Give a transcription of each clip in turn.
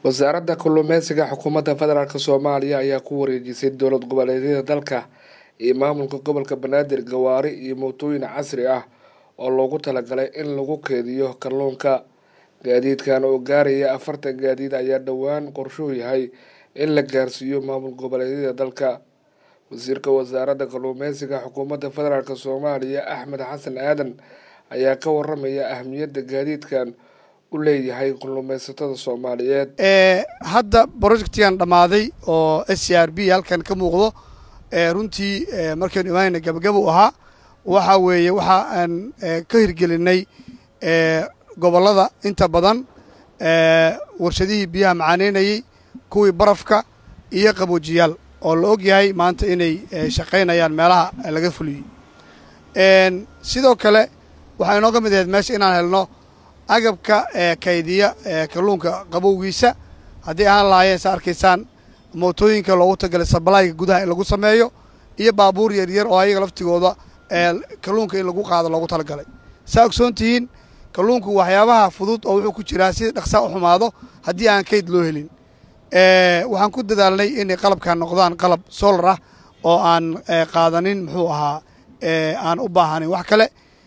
wasaaradda kalluumeysiga xukuumadda federaalk soomaaliya ayaa ku wareejisay dowlad goboleedyada dalka iyo maamulka gobolka banaadir gawaari iyo mootooyin casri ah oo loogu talagalay in lagu keediyo kalluunka gaadiidkan oo gaaraya afartan gaadiid ayaa dhowaan qorshuhu yahay in la gaarsiiyo maamul goboleedyada dalka wasiirka wasaaradda kalluumeysiga xukuumadda federaalk soomaaliya axmed xasan aadan ayaa ka waramaya ahmiyadda gaadiidkan u leeyahay kalluumeysatada soomaaliyeed hadda projectigan dhammaaday oo s c r b halkan ka muuqdo runtii markaynu imaanayna gabagaba u ahaa waxa weeye waxa aan ka hirgelinay gobollada inta badan warshadihii biyaha macaaneynayey kuwii barafka iyo qaboojiyaal oo la og yahay maanta inay shaqaynayaan meelaha laga fuliyey sidoo kale waxaa inooga mid ahayd meesha inaan helno agabka kaydiya kalluunka qabowgiisa haddii ahaan lahaayeen sa arkaysaan mootooyinka loogu tagalay sabalayga gudaha in lagu sameeyo iyo baabuur yaryar oo ayaga laftigooda kalluunka in lagu qaado loogu talagalay saa ogsoon tihiin kalluunku waxyaabaha fudud oo wuxuu ku jiraa si dhaqsaa u xumaado haddii aan kayd loo helin waxaan ku dadaalnay inay qalabkan noqdaan qalab solar ah oo aan qaadanin muxuu ahaa aan u baahanayn wax kale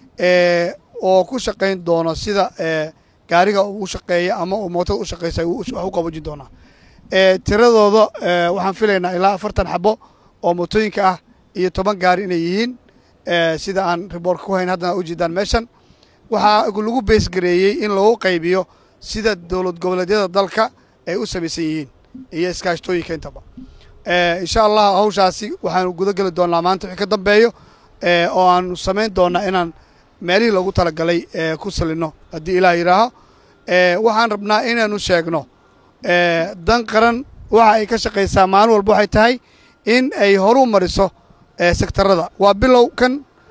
oo ku shaqayn doono sida gaariga uu shaqeeya ama uu mootada u shaqaysa wax u qaboojin doonaa tiradooda waxaan filaynaa ilaa afartan xabo oo mootooyinka ah iyo toban gaari inay yihiin sida aan riboortka ku hayn haddana ujeedaan meeshan waxaa lagu beesgareeyey in lagu qaybiyo sida dowlad goboleedyada dalka ay u samaysan yihiin iyo iskaashtooyinka intaba insha allah hawshaasi waxaanu guda geli doonaa maanta wixii ka dambeeyo oo aanu samayn doonaa inaan meelihii loogu talagalay ku salino haddii ilaah yidhaaho waxaan rabnaa inaanu sheegno dan qaran waxa ay ka shaqaysaa maalin walba waxay tahay in ay horu mariso sektarada waa bilow kan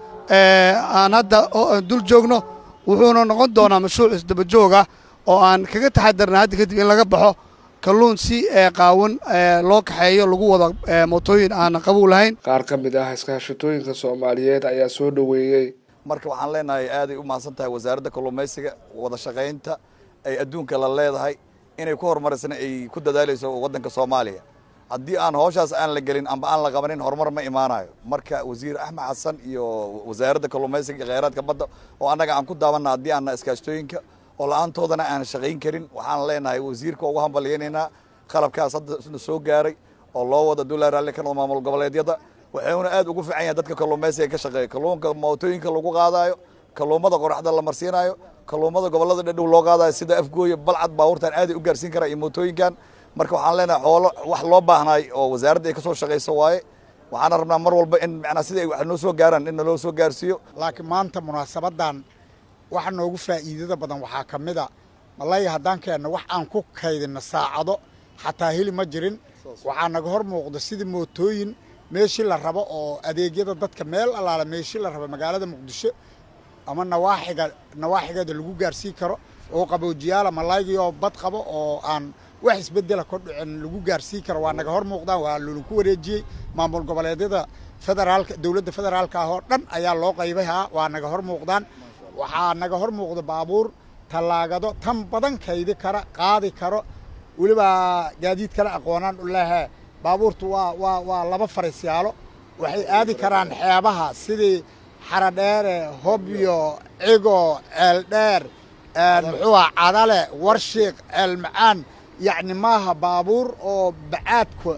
aan hadda dul joogno wuxuuna noqon doonaa mashruuc isdaba joog ah oo aan kaga taxadarna hadda kadib in laga baxo kalluun si qaawan loo kaxeeyo lagu wado mootooyin aanan qabow lahayn qaar ka mid ah iskaashatooyinka soomaaliyeed ayaa soo dhoweeyey marka waxaan leenahay aaday u mahadsan tahay wasaaradda kalluumaysiga wada shaqaynta ay adduunka la leedahay inay ku horumarisana ay ku dadaalayso waddanka soomaaliya haddii aan hawshaas aan la gelin amba aan la qabanin horumar ma imaanayo marka wasiir axmed xasan iyo wasaaradda kalluumaysiga iyo kheyraadka badda oo annaga aan ku daabanna haddii aanna iskaashtooyinka oo la-aantoodana aan shaqayn karin waxaan leenahay wasiirka ugu hambalyaynaynaa qalabkaas hadda soo gaaray oo loo wada dulaa raalli ka noqdo maamul goboleedyada waxuuna aad ugu fiican yahay dadka kalluumaysiga ka shaqeeya kalluunka mootooyinka lagu qaadaayo kalluumada qoraxda la marsiinayo kalluumada gobollada dhadhow loo qaadayo sida afgooya balcad baabuurtan aaday u gaarsiin karaa iyo mootooyinkan marka waxaan leenahay xoolo wax loo baahnaay oo wasaaradda ay ka soo shaqayso waaye waxaana rabnaa mar walba in macnaa sida ay wax noo soo gaaraan in naloo soo gaarsiiyo laakiin maanta munaasabadan waxa noogu faa'iidada badan waxaa ka mid a malaya haddaan keenno wax aan ku kaydinno saacado xataa heli ma jirin waxaa naga hor muuqda sidii mootooyin meeshii la rabo oo adeegyada dadka meel allaala meeshii la rabo magaalada muqdisho ama nawaaxiga nawaaxigeeda lagu gaarsiin karo oo qaboojiyaala malaygiyoo bad qabo oo aan wax isbedela ka dhicin lagu gaarsiin karo waa naga hor muuqdaan waa lolaku wareejiyey maamul goboleedyada federaalka dowladda federaalka ah oo dhan ayaa loo qaybayhaa waa naga hor muuqdaan waxaa naga hor muuqda baabuur tallaagado tan badan kaydi kara qaadi karo weliba gaadiid kale aqoonaan u lehe baabuurtu waa waa waa laba fariisyaalo waxay aadi karaan xeebaha sidii xaradheere hobyo cigo ceeldheer muxuu ah cadale warshiiq ceelmacaan yacni maaha baabuur oo bacaadka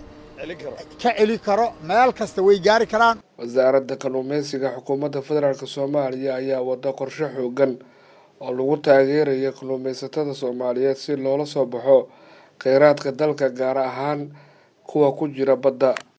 ka celi karo meel kasta way gaari karaan wasaaradda kalluumeysiga xukuumadda federaalk soomaaliya ayaa wada qorshe xoogan oo lagu taageerayo kalluumeysatada soomaaliyeed si loola soo baxo kheyraadka dalka gaar ahaan kuwa ku jira badda